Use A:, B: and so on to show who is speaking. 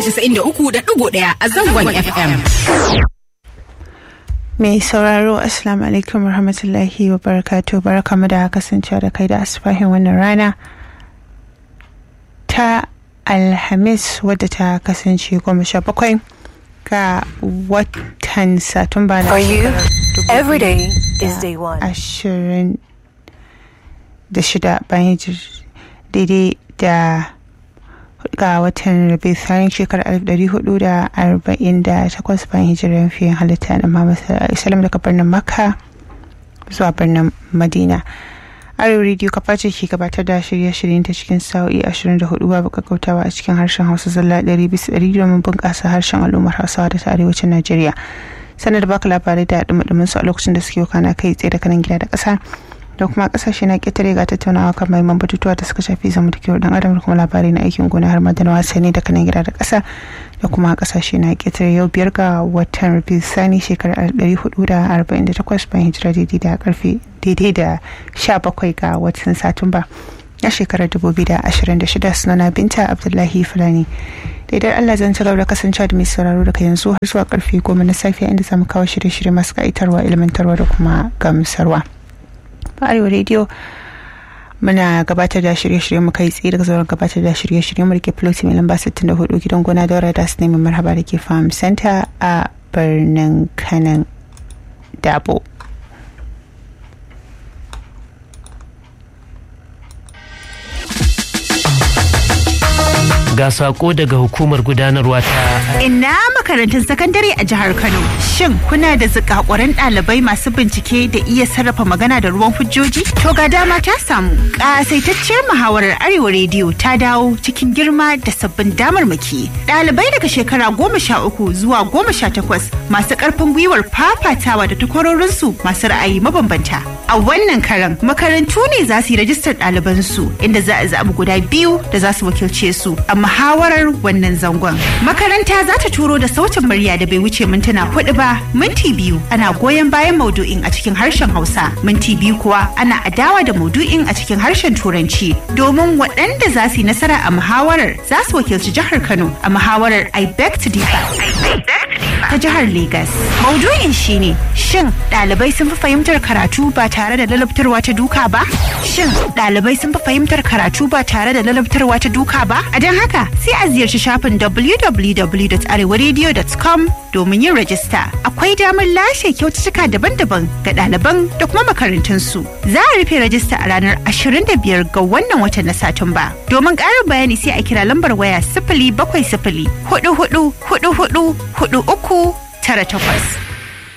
A: casa'in da uku da ɗigo ɗaya a zangon FM.
B: Mai sauraro Assalamu alaikum warahmatullahi wa barakatuh barakamu da kasancewa da kai da asifahin wannan rana ta Alhamis wadda ta kasance goma sha bakwai ga watan Satumba na
C: For you, every day is day one.
B: ashirin da shida bayan hijir- daidai da ga watan rabi tsarin shekarar alif dari hudu da arba'in da takwas bayan hijirar fiye halitta na Muhammad sallallahu alaihi wasallam daga birnin Makka zuwa birnin Madina. Arewa Radio kafa ce ke gabatar da shirye-shiryen ta cikin sa'o'i 24 babu kakkautawa a cikin harshen Hausa zalla 100 bisa 100 domin bunƙasa harshen al'ummar Hausawa da ta arewacin Najeriya. Sanar da baka labarai da dumudumin su a lokacin da suke kana kai tsaye da kanan gida da ƙasa da kuma ƙasashe na ƙetare ga tattaunawa kan mahimman batutuwa da suka shafi zamantakewar dan adam da kuma labarai na aikin gona har ma da na wasanni da kanan gida da ƙasa da kuma ƙasashe na ƙetare yau biyar ga watan Rabiu Sani shekarar 1448 bayan hijira daidai da karfe daidai da 17 ga watan Satumba na shekarar 2026 sunana Binta Abdullahi Fulani. daidai Allah zan ci gaba da kasancewa da mai sauraro daga yanzu har zuwa karfe goma na safiya inda zamu kawo shirye-shirye masu ka'itarwa ilmantarwa da kuma gamsarwa. Ba Arewa Radio muna gabatar da shirye-shirye mu kai tsaye daga zauren gabatar da shirye-shirye mu da ke floti mai lamba 64 gidan gona daura da su nemi marhaba da ke farm center a birnin kanan dabo.
D: ga sako daga hukumar gudanarwa ta
E: Ina makarantun sakandare a jihar Kano. Shin kuna da zikakuran ɗalibai masu bincike da iya sarrafa magana da ruwan hujjoji? To ga dama ta samu. Ƙasaitacciyar muhawarar Arewa Rediyo ta dawo cikin girma da sabbin damarmaki. Ɗalibai daga shekara goma sha uku zuwa goma sha takwas masu ƙarfin gwiwar fafatawa da takwarorinsu masu ra'ayi mabambanta. A wannan karan makarantu ne za su yi rajistar ɗalibansu inda za a zaɓi guda biyu da za su wakilce su a muhawarar wannan zangon. Makaranta za ta turo da sautin murya da bai wuce mintuna hudu ba minti biyu ana goyon bayan maudu'in a cikin harshen Hausa minti biyu kuwa ana adawa da maudu'in a cikin harshen Turanci domin waɗanda za su yi nasara a muhawarar za su wakilci jihar Kano a muhawarar I beg to differ ta jihar Legas. Maudu'in shine shin ɗalibai sun fi fahimtar karatu ba tare da lalabtarwa ta duka ba? Shin ɗalibai sun fi fahimtar karatu ba tare da lalabtarwa ta duka ba? A don haka sai a ziyarci shafin www.arewaradio.com domin yin rajista. Akwai damar lashe kyaututtuka daban-daban ga ɗaliban da kuma makarantunsu. Za a rufe rajista a ranar 25 ga wannan watan na Satumba. Domin ƙarin bayani sai a kira lambar waya sifili bakwai sifili hudu hudu hudu hudu hudu uku tara takwas.